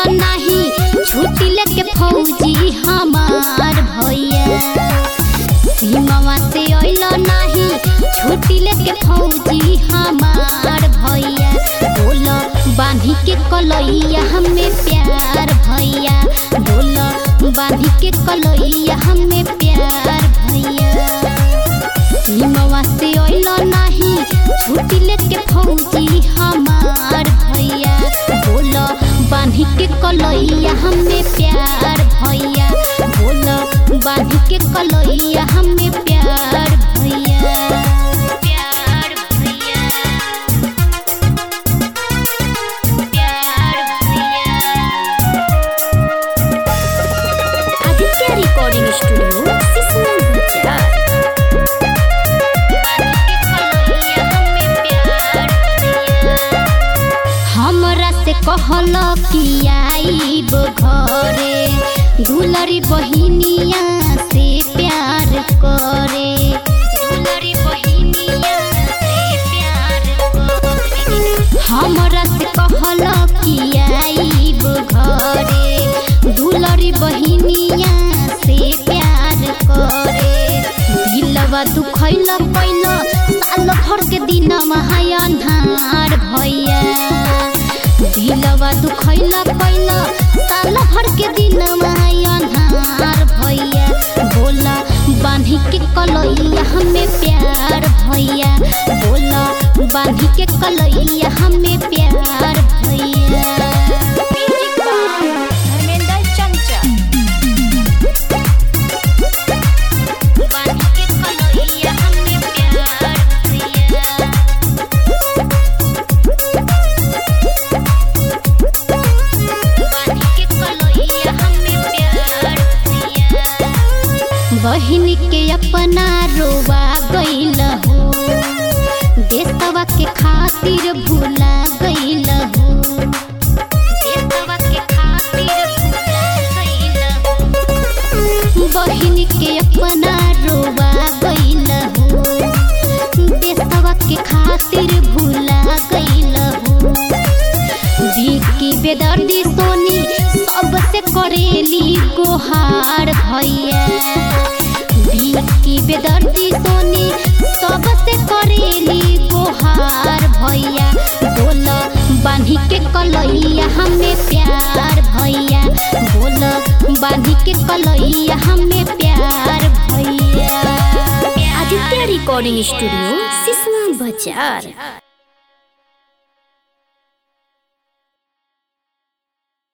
नाही छुट्टी लेके फौजी हमार भैया सीमावा से अइल नाही छुट्टी लेके फौजी हमार भैया बोल बांधी के कलैया हमें प्यार भैया बोल बांधी के कलैया हमें प्यार भैया सीमावा से अइल नाही छुट्टी लेके फौजी हमार भैया बोल बांधी के कलैया हमें प्यार भैया बोल बांधी के कलैया हमें प्यार भैया प्यार भैया प्यार भैया आदित्य रिकॉर्डिंग स्टूडियो सिसमन गुजरात हमरा से कहल कि आईब घरे दुलरी बहिनिया से प्यार करे दुलरी बहिनिया से प्यार करे हमरा से कहल कि आईब घरे दुलरी बहिनिया से प्यार करे दिलवा दुखैल पैल साल भर के दिन महाय अन्हार भैया दिलवा दुखैल पैल साल भर के दिन महाय अन्हार भैया बोला बांधी के कलैया हमें प्यार भैया बोला बांधी के कलैया हमें प्यार भैया धर्मेंद्र चंचल बांधी के कलैया हमें प्यार भैया बांधी के कलैया हमें प्यार भैया बहिन के अपना रोवा गइल हो देशवा के खातिर भूला गइल हो देशवा के खातिर भूला गइल हो बहिन के अपना रोवा गइल हो देशवा के खातिर भूला गइल हो विकी बेदर्दी सोनी सबसे करेली गोहार भैया विकी बेदर्दी सोनी सबसे करेली गोहार भैया बोल बांधी के कलैया हमें प्यार भैया बोल बांधी के कलैया हमें प्यार भैया आदित्य रिकॉर्डिंग स्टूडियो सिसवा बाजार